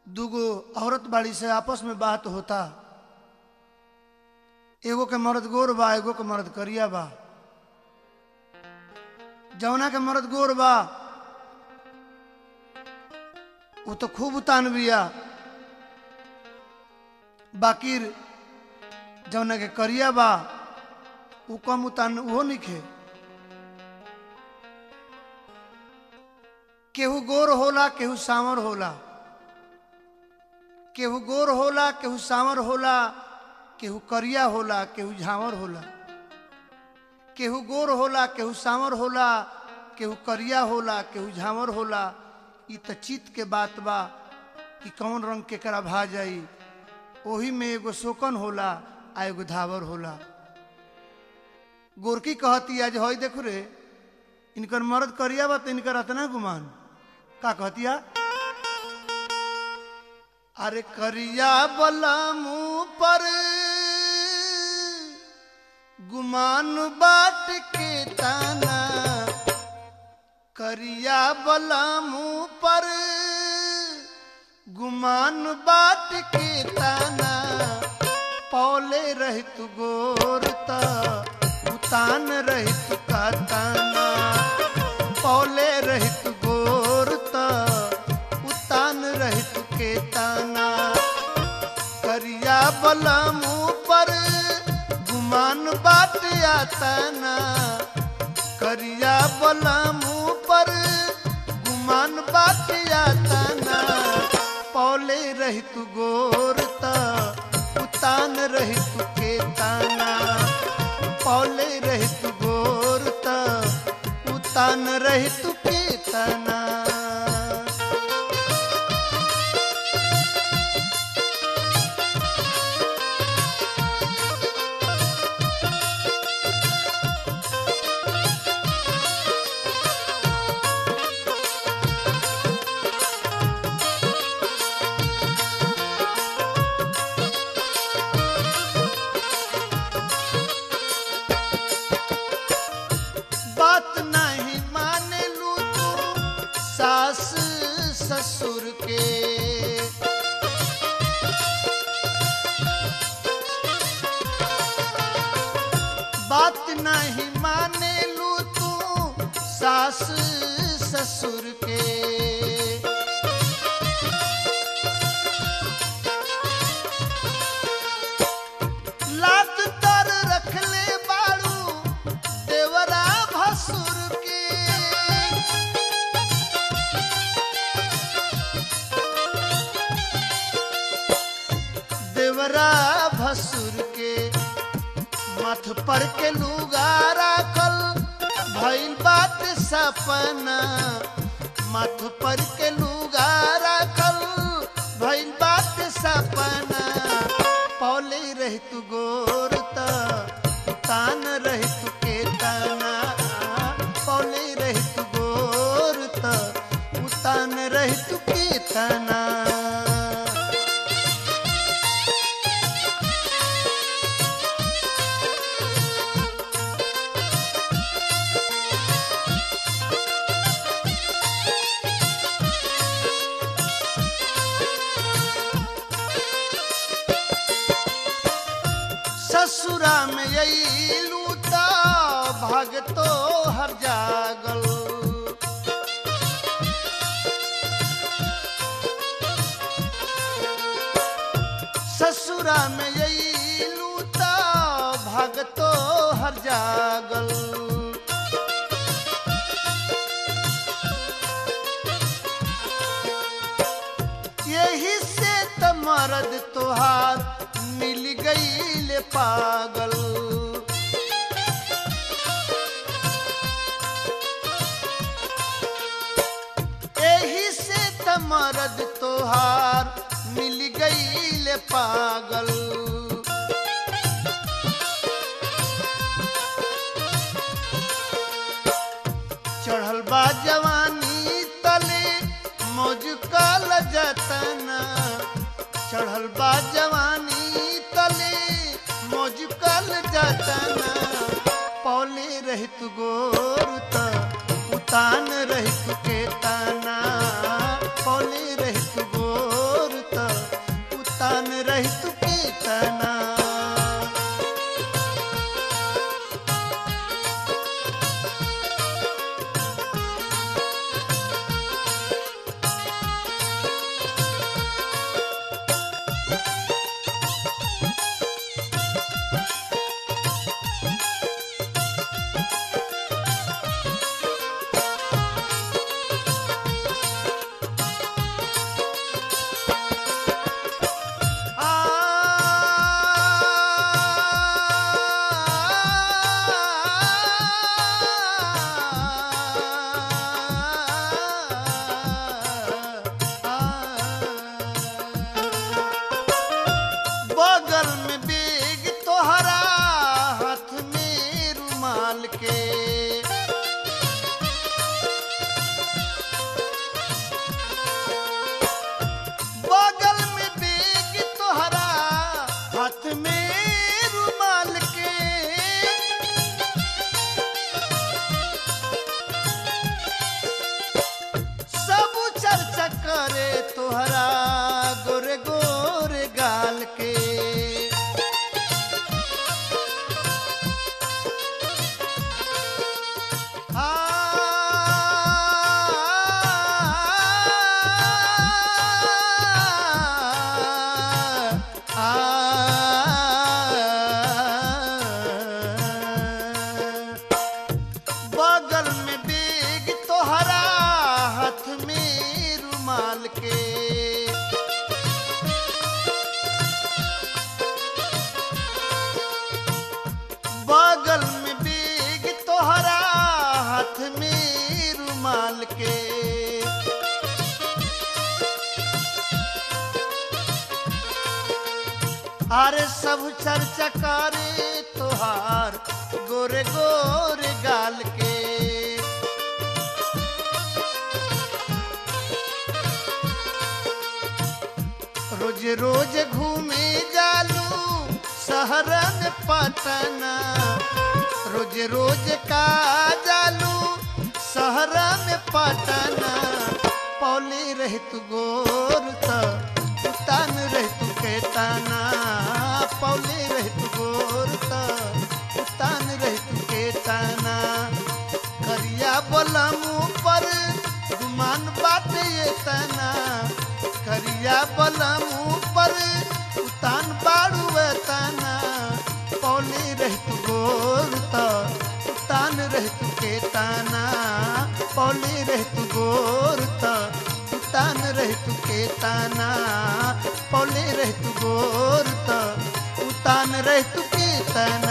दूगो औरत बाड़ी से आपस में बात होता एगो के मर्द गोर बा एगो के मर्द करिया बा जौना के मर्द गोर बा वो तो खूब उतान बिया बाकिर जौना के करिया बा वो कम उतान उहो निखे केहू गोर होला केहू सावर होला केहू गोर होला केहू सावर होला केहू करिया होला केहू झांवर होला केहू गोर होला केहू सावर होला केहू करिया होला केहू झांवर होला ई त चित के बात बा कि कौन रंग केकरा भा जाई ओही में एगो शोकन होला आ एगो धावर होला गोरकी कहती आज हई देखो रे इनकर मर्द करिया बा तो इनकर अतना गुमान का कहतिया अरे करिया बला मुंह पर गुमान बाट के ताना करिया बला मुंह पर गुमान बाट के ताना पौले रहित गोरता उतान रहित का ताना पौले रहित गोरता उतान रहित के ताना करिया बला मुंह पर गुमान बाट आताना करिया बला मुंह पर गुमान बाट आताना पौले रहित गोरता उतान रहित के ताना पौले रहित गोरता उतान रहित के ताना बात नहीं माने लू तू सास ससुर के बात नहीं माने लू तू सास ससुर के लात तर रखले बाड़ू देवरा भसुर के देवरा भसुर के मथ पर के लुगारा कल भइल बात सपना मथ पर के लुगारा कल भइल बात सपना पौले रहित गोरता तान रहित के ताना पौले रहित गोरता उतान रहित के ताना ससुरा में अइलू त भगतो हर जागल ससुरा में अइलू त भगतो हर जागल यही से त मरद तोहार मिल गई ले पागल यही से त मरद तोहार मिल गई ले पागल चढ़ल बा जवानी तले मौज कल जतना चढ़ल बा जवानी तले मौज कल जतना पौले रहित गोरुता उतान रहित के ताना पौले रहित गोर रुमाल के अरे सब चर्चा करे तोहार गोरे गोरे गाल के रोज रोज घूमे जालू शहर में पटना रोज रोज का जालू शहर में पटना पौली रह तू गोर त तान रह तू के ताना पौली रह तू गोर त तान रह तू के ताना करिया बोलम पर गुमान बात ये तना करिया बलम पर उतान बाड़ू तना पौली रह तू गोर त उतान रह तू के ताना पौली रह तू गोर त उतान रह तू के ताना पौली रह तू गोर त उतान रह तू के ताना